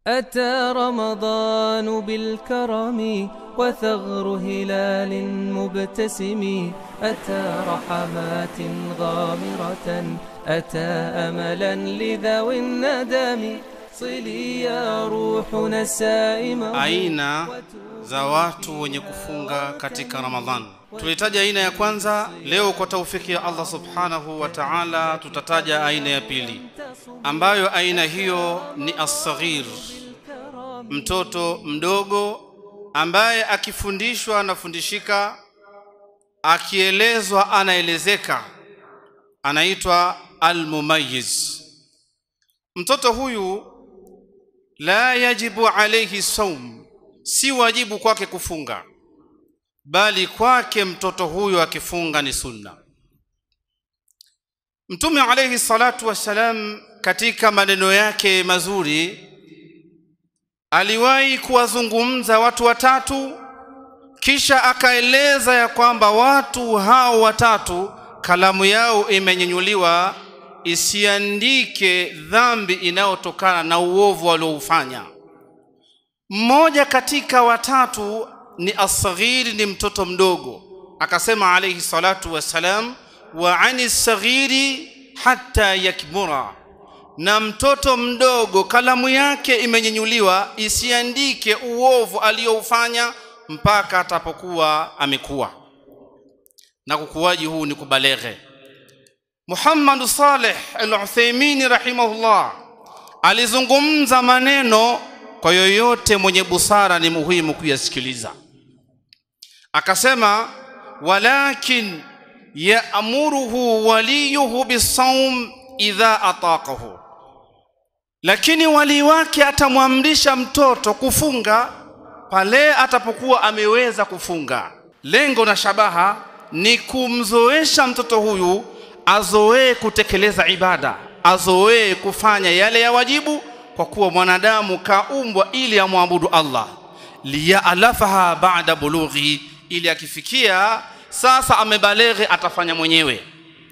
أتى رمضان بالكرم وثغر هلال مبتسم أتى رحمات غامرة أتى أملا لذوي الندم صلي يا روحنا السائمة aina za watu wenye kufunga katika ramadhan tulitaja aina ya kwanza leo kwa taufiki ya allah subhanahu wa taala tutataja aina ya pili ambayo aina hiyo ni assaghir mtoto mdogo ambaye akifundishwa anafundishika akielezwa anaelezeka anaitwa almumayiz mtoto huyu la yajibu alayhi saum si wajibu kwake kufunga bali kwake mtoto huyo akifunga ni sunna mtume alayhi salatu wassalam katika maneno yake mazuri aliwahi kuwazungumza watu watatu kisha akaeleza ya kwamba watu hao watatu kalamu yao imenyenyuliwa isiandike dhambi inayotokana na uovu walioufanya mmoja katika watatu ni asghiri ni mtoto mdogo akasema alayhi salatu wassalam wa ani saghiri hatta yakbura na mtoto mdogo kalamu yake imenyenyuliwa isiandike uovu aliyoufanya mpaka atapokuwa amekuwa na kukuwaji huu ni kubaleghe Muhammad Saleh Al-Uthaymeen rahimahullah alizungumza maneno kwa yoyote mwenye busara ni muhimu kuyasikiliza akasema walakin ya'muruhu waliyuhu bisawm idha ataqahu lakini wali wake atamwamrisha mtoto kufunga pale atapokuwa ameweza kufunga lengo na shabaha ni kumzoesha mtoto huyu azoee kutekeleza ibada azoee kufanya yale ya wajibu kwa kuwa mwanadamu kaumbwa ili amwabudu Allah liyalafaha ba'da bulughi ili akifikia sasa amebaleghe atafanya mwenyewe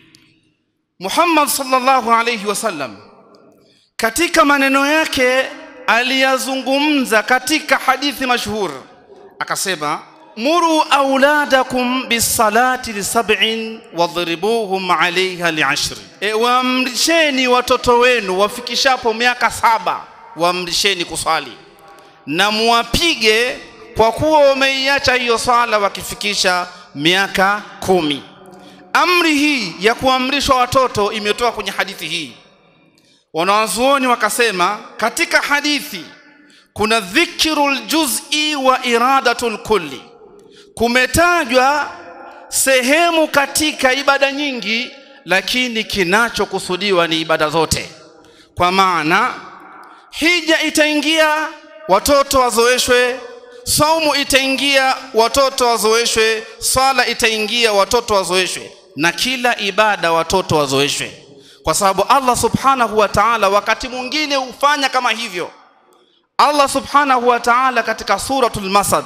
Muhammad sallallahu alayhi wasallam katika maneno yake aliyazungumza katika hadithi mashhur akasema muru auladakum bisalati lisab'in wadhribuhum alaiha li'ashri e, waamrisheni watoto wenu wafikishapo miaka saba waamrisheni kuswali na muwapige kwa kuwa wameiacha hiyo swala wakifikisha miaka kumi amri hii ya kuamrishwa watoto imetoka kwenye hadithi hii wanawazuoni wakasema katika hadithi kuna dhikrul juz'i wa iradatul kulli kumetajwa sehemu katika ibada nyingi lakini kinachokusudiwa ni ibada zote kwa maana hija itaingia watoto wazoeshwe saumu itaingia watoto wazoeshwe swala itaingia watoto wazoeshwe na kila ibada watoto wazoeshwe kwa sababu Allah subhanahu wa ta'ala wakati mwingine hufanya kama hivyo Allah subhanahu wa ta'ala katika suratul masad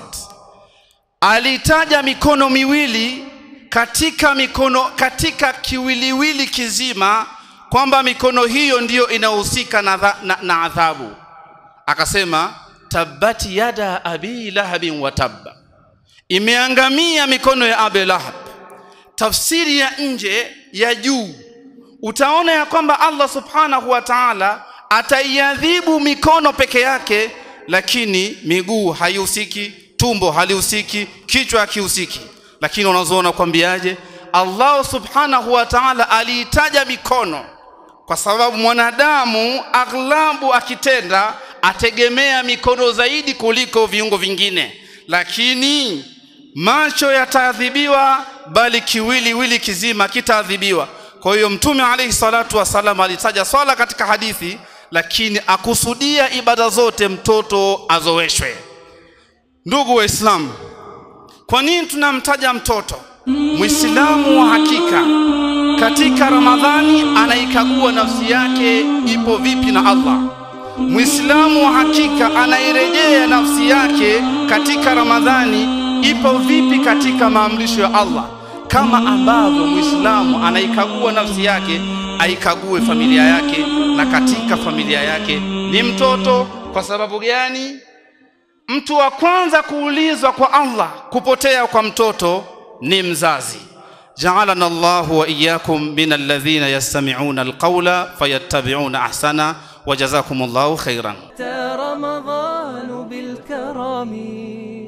alitaja mikono miwili katika mikono katika kiwiliwili kizima kwamba mikono hiyo ndiyo inahusika na, na, na adhabu akasema tabati yada abi lahabin wa tabba imeangamia mikono ya abi lahab tafsiri ya nje ya juu utaona ya kwamba Allah subhanahu wa ta'ala ataiadhibu mikono peke yake lakini miguu haihusiki tumbo halihusiki kichwa hakihusiki lakini unazoona kwambiaje Allah subhanahu wa ta'ala aliitaja mikono kwa sababu mwanadamu aghlabu akitenda ategemea mikono zaidi kuliko viungo vingine lakini macho yataadhibiwa bali kiwili wili kizima kitaadhibiwa kwa hiyo mtume alayhi salatu wasalam alitaja swala katika hadithi lakini akusudia ibada zote mtoto azoeshwe ndugu waislamu kwa nini tunamtaja mtoto muislamu wa hakika katika ramadhani anaikagua nafsi yake ipo vipi na allah muislamu wa hakika anairejea nafsi yake katika ramadhani ipo vipi katika maamrisho ya allah kama ambavyo muislamu anaikagua nafsi yake aikague familia yake na katika familia yake ni mtoto kwa sababu gani mtu wa kwanza kuulizwa kwa Allah kupotea kwa mtoto ni mzazi ja'alana Allahu wa iyyakum min alladhina yastami'una alqawla fayattabi'una ahsana wa jazakumullahu khairan أتى رمضان بالكرم